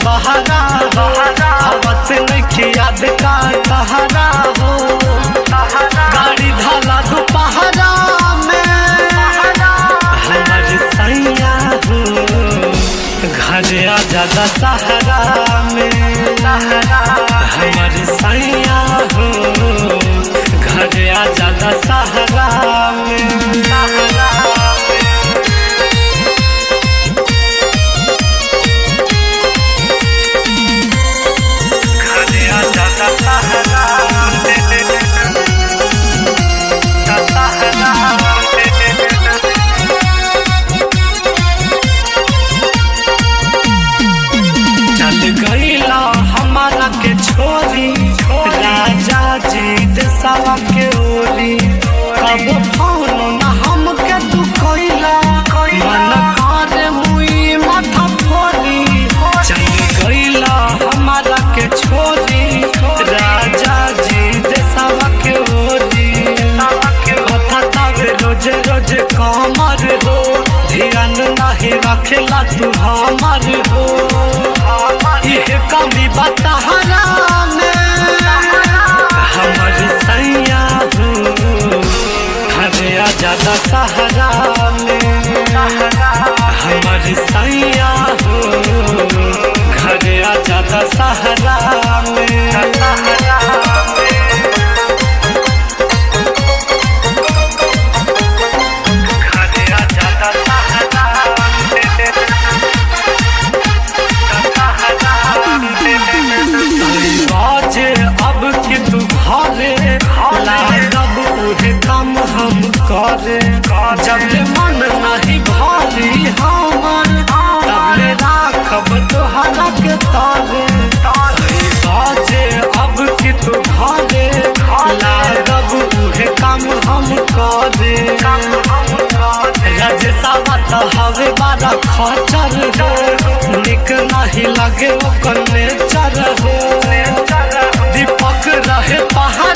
बहरा हो आवत नइखे याद का तहरा हो गाड़ी धाला दोपहरा में हमर सैया हो घर आ जादा सहारा में हमर सैया हो घर आ जादा सहारा में घर आ जादा सहारा में सहारा में चल गईला हमारा के छोरी राजा जी देसावा के ओरी कब फोन न हमके तू कइला मन करे मुई माथा फोरी चल गईला हमारा के छोरी राजा जी देसावा के ओरी कथा तवे रोज रोज कमर हो ध्यान नहीं रखेला तू हमर हो इहे कमी बतहरा में हमर सैया हो घरे आ जादा सहारा में हमर सैया हो घरे आ जादा सहारा में घरे आ जादा सहारा में बाजे अब कि तू घरे लागब उहे काम हम करे जब ले मन नहीं भारी हमर तब ले राखब तोहरा के तारे बाजे अब कि तू घरे लागब उहे काम हम करे रजसावा तो हवे बारा खचर हो निक नहीं लगे ओकर नेचर हो दीपक रहे पहाड़